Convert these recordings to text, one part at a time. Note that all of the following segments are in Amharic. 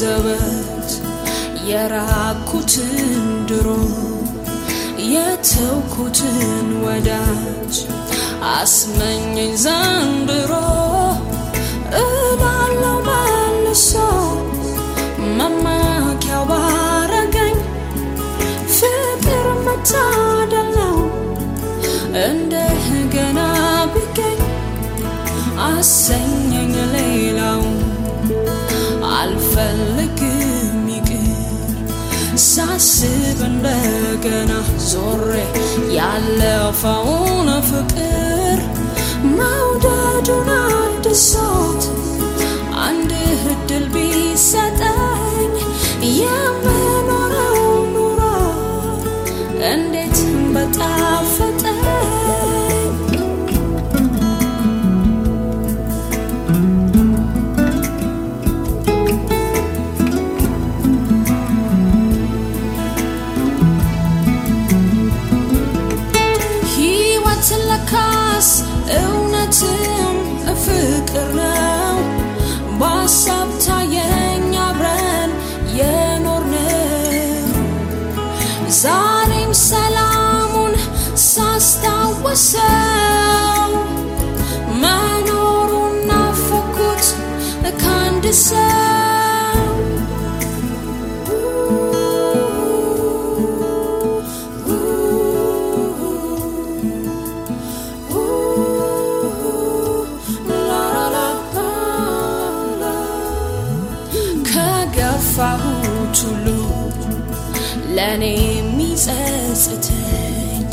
ዘበት የራኩትን ድሮ የተውኩትን ወዳጅ አስመኘኝ ዘንድሮ እላለው መልሶ መመኪያው ባረገኝ ፍቅር መታደል ነው እንደገና ቢገኝ አሰኘኝ ሌላው አልፈልግም ይቅር ሳስብ እንደገና ዞሬ ያለፈውን ፍቅር መውደዱን አድሶት አንድ እድል ቢሰጠኝ የምኖረው ኑሮ እንዴት በጣፈጠኝ ሕይወት ለካስ እውነትም ፍቅር ነው በሀሳብ ታየኝ አብረን የኖርነው ዛሬም ሰላሙን ሳስታወሰው መኖሩን ናፈኩት ከአንድ ሰው ከገፋሁት ሁሉ ለእኔ የሚጸጽተኝ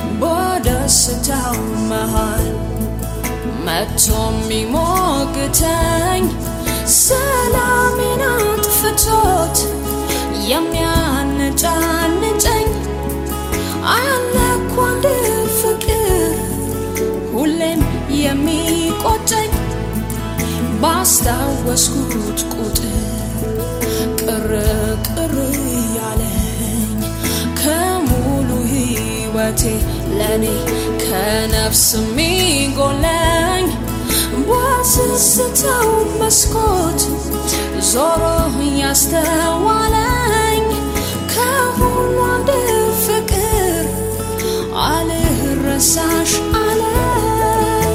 በደስታው መሃል መጥቶ የሚሞግተኝ ሰላሜን አጥፍቶት የሚያነጫንጨኝ አለ እኮ አንድ ፍቅር ሁሌም የሚቆጨኝ ባስታወስኩት ቁጥር ቅር ቅር ያለኝ ከሙሉ ሕይወቴ ለእኔ ከነፍስ የሚጎለኝ በስስተው መስኮት ዞሮ ያስተዋለኝ ከሁሉ አንድ ፍቅር አልረሳሽ አለኝ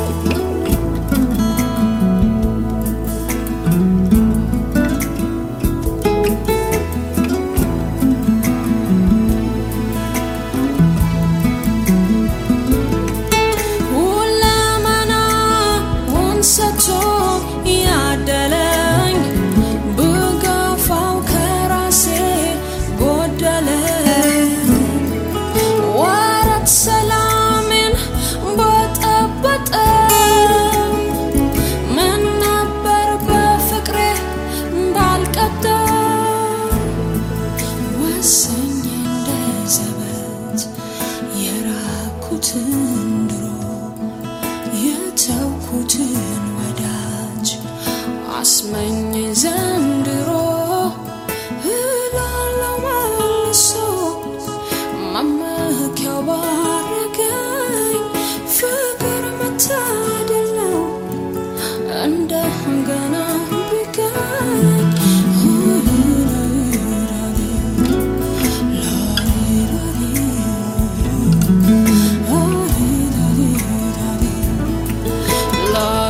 ሁለመናውን ሰጥቶ ያደለኝ ብገፋው ከራሴ ጎደለ ወረት ሰላሜን በጠበጠ ምን ነበር በፍቅሬ ባልቀደም ወሰኝ እንደ ዘበት የራኩትን ድሮ የተውኩትን ወዳጅ አስመኘኝ ዘንድሮ እላለው መልሶ መመኪያው ባረገኝ ፍቅር መታደል ነው እንደገና ቢገኝ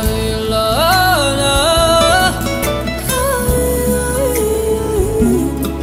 La la la